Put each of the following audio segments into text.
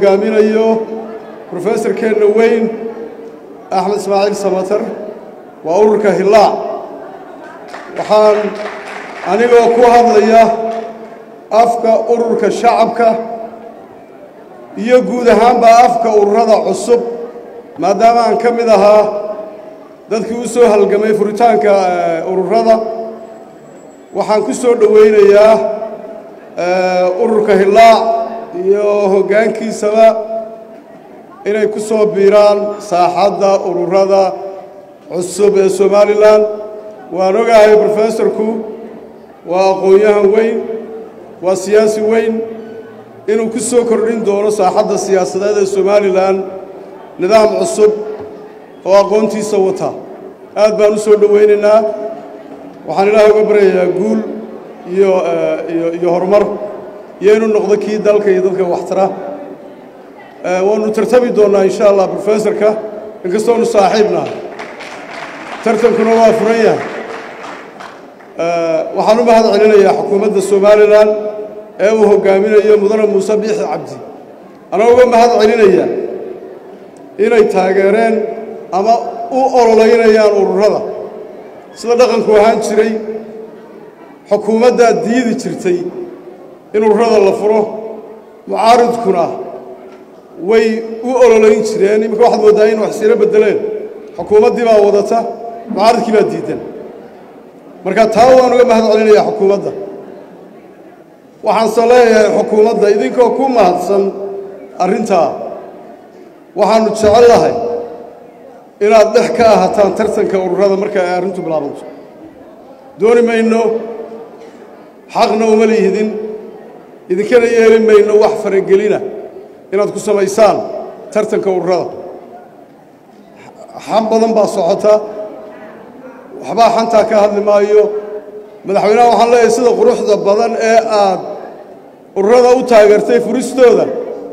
hoggaaminayo brofesorkeenna weyn axmed ismaaciil samatar waa ururka hillaac waxaan anigoo ku hadlaya afka ururka shacabka iyo guud ahaanba afka ururada cusub maadaama aan ka mid ahaa dadkii u soo halgamay furitaanka ururada waxaan ku soo dhowaynayaa ururka hillaac iyo hoggaankiisaba inay ku soo biiraan saaxadda ururada cusub ee somalilan waan ogahay brofesorku waa aqoon-yahan weyn waa siyaasi weyn inuu ku soo kordhin doono saaxadda siyaasadeed ee somalilan nidaam cusub oo aqoontiisa wata aad baan u soo dhowaynaynaa waxaan ilaah uga baryayaa guul iyo iyo horumar iyo inuu noqdo kii dalka iyo dadka waxtara waanu tartami doonnaa insha allah brofesorka inkastoonu saaxiibna tartankuna waa furan yahay waxaan u mahad celinayaa xukuumadda somalilan ee uu hoggaaminayo mudane muuse biixi cabdi anaa uga mahad celinaya inay taageereen ama u ololeynayaan ururada sida dhaqanku ahaan jiray xukuumaddaa diidi jirtay in ururada la furo mucaaridkuna way u ololeyn jireen iminka waxaad mooddaa in wax siiro beddeleen xukuumaddii baa wadata mucaaridkii baa diidan marka taa waan uga mahad celinayaa xukuumadda waxaanse leeyahay xukuumadda idinkoo ku mahadsan arrintaa waxaannu jecel lahay inaad dhex ka ahataan tartanka ururada marka ay arrintu bilaabanto dooni mayno xaqna uma liihidin idinkana yeeli mayno wax faragelina inaad ku samaysaan tartanka ururada xan badan baa socota waxbaa xantaa ka hadli maayo madaxweynaha waxaan leeyahay sida quruxda badan ee aad ururada u taageertay furistooda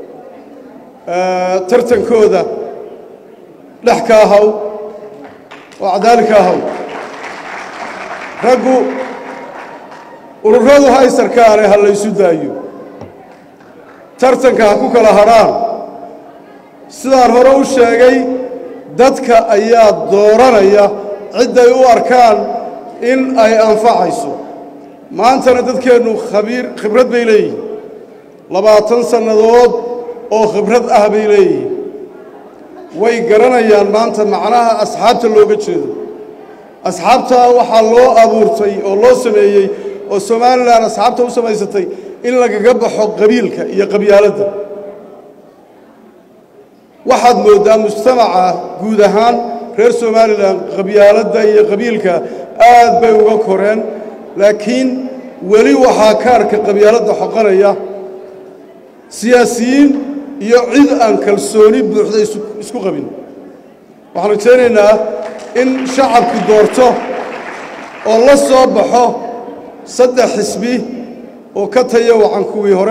tartankooda dhex ka ahaw oo cadaali ka ahaw raggu ururadu haysarkaane ha laysu daayo tartanka ha ku kala hadhaan sidaan hore u sheegay dadka ayaa dooranaya cidday u arkaan in ay anfacayso maantana dadkeennu khabiir khibrad bay leeyihiin labaatan sannadood oo khibrad ah bay leeyihiin way garanayaan maanta macnaha asxaabta looga jeedo asxaabtaa waxaa loo abuurtay oo loo sameeyey oo somalilan asxaabta u samaysatay in lagaga baxo qabiilka iyo qabyaaladda waxaad mooddaa mujtamaca guud ahaan reer somalilan qabyaaladda iyo qabiilka aad bay uga koreen laakiin weli waxaa kaarka qabyaaladda xoqanaya siyaasiyiin iyo cid aan kalsooni buuxda isku qabin waxaan rajaynaynaa in shacabku doorto oo la soo baxo saddex xisbi oo ka taya wacan kuwii hore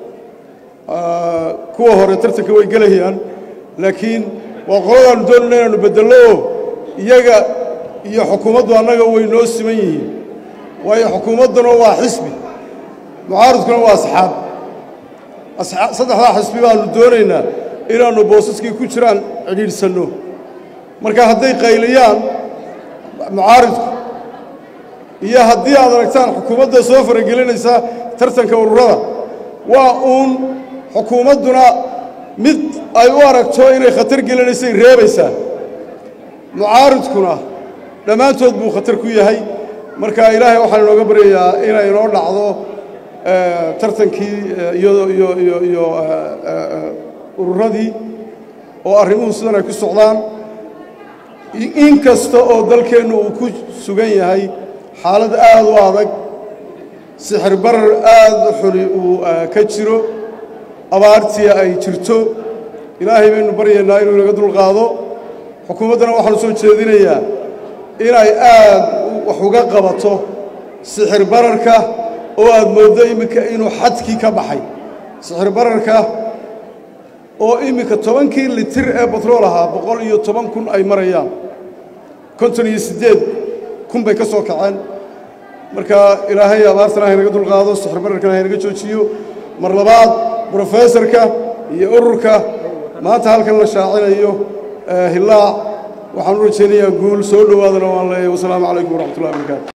kuwa hore tartanka way gelayaan laakiin waa qoladaannu doonayna inaanu beddello oo iyaga iyo xukuumaddu annaga way noo siman yihiin waayo xukuumadduna waa xisbi mucaaridkuna waa asxaab saddexdaa xisbi baannu doonaynaa inaannu boosaskii ku jiraan cidhiidhsanno marka hadday qayliyaan mucaaridku iyo haddii aad aragtaan xukuumadda soo faragelinaysa tartanka ururada waa uun xukuumadduna mid ay u aragto inay khatar gelinaysay reebaysaa mucaaridkuna dhammaantood buu khatar ku yahay marka ilaahay waxaan inooga baryayaa inay inoo dhacdo tartankii iyo iyo iyo iyo ururadii oo arrimuhu sidan ay ku socdaan in kasta oo dalkeennu uu ku sugan yahay xaalad aad u adag sixir barar aad u xuli uu ka jiro abaartii ay jirto ilaahay baynu baryaynaa inuu inaga dulqaado xukuumaddana waxaanu soo jeedinayaa inay aad wax uga qabato sixir bararka oo aad mooddo iminka inuu xadkii ka baxay sixir bararka oo iminka tobankii litir ee batrool ahaa boqol iyo toban kun ay marayaan konton iyo siddeed kun bay ka soo kaceen marka ilaahay abaartana haynaga dulqaado sixir bararkana haynaga joojiyo mar labaad brofesorka iyo ururka maanta halkan la shaacinayo hillaac waxaan u rajaynayaa guul soo dhowaadana waan leeyahay wasalaamu calaykum waraxmatullahi wabarakaatu